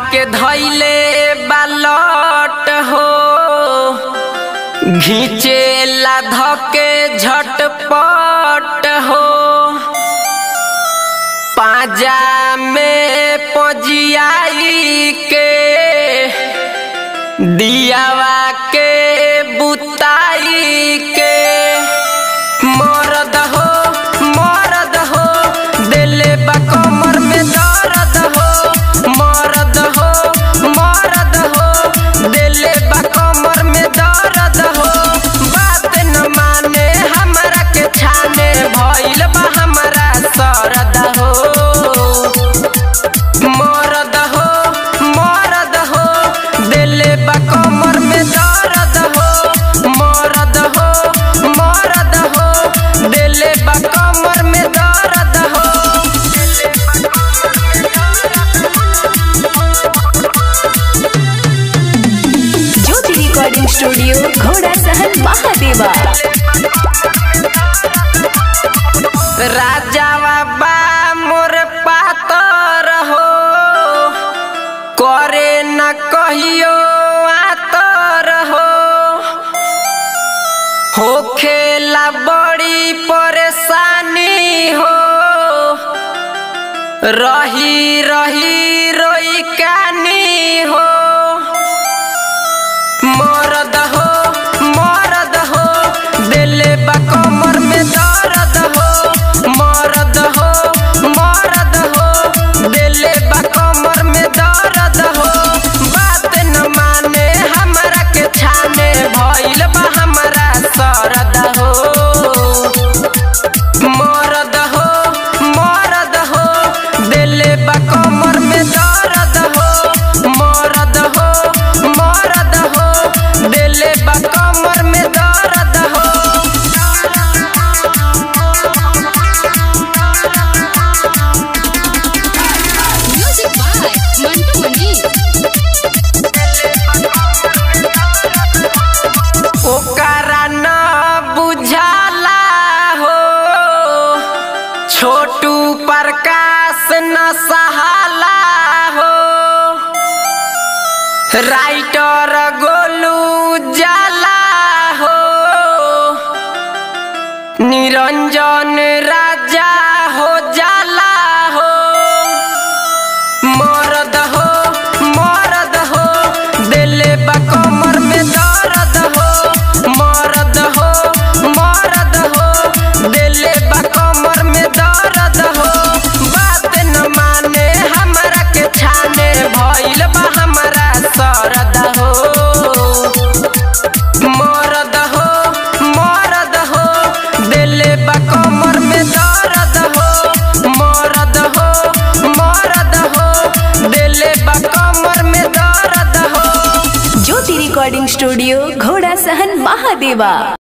के धैले बालट हो घीचे ला धके झटपट हो पाजा में पजियाई के दियावा के बुताई के मरद हो मरद हो दिले बा कमर में दर्द हो मरद हो मरद हो दिले बा कमर में दर्द हो बात न माने हमरा के छाने भइल बा हमरा सरद हो मरद हो मरद हो दिले बा कमर में दर्द हो मरद हो मरद हो दिले बा कमर में दर्द हो ज्योति रिकॉर्डिंग स्टूडियो घोड़ा सहन महादेवा राजावा बा मोर पातर हो करे न कहियो आतर हो होखेला बड़ी परेशानी हो रही रही रोई कानी हो मरद हो मरद हो दिले बा कमर में दर्द हो मरद हो मरद हो दिले बा कमर में दर्द हो बात न माने हमरा के छाने भइल बा हमरा सरद हो मरद हो मरद हो दिले बा कमर में दर्द हो मरद हो मरद हो दिले बा कमर में दर्द हो म्यूजिक बाय मंटू मनी ओकरा न बुझाला हो छोटू प्रकाश न सहाला हो राइटर गोलू जाला हो निरंजन राजा हो जाला हो मरद हो मरद हो दिले बा कमर में दर्द हो मरद हो मरद हो दिले बा कमर में दर्द हो बात न माने हमरा के छाने भइल बा हमरा सरद हो मरद हो मरद हो दिले बा कमर में दर्द हो मरद हो मरद हो दिले बा कमर में दर्द हो ज्योति रिकॉर्डिंग स्टूडियो घोड़ा सहन महादेवा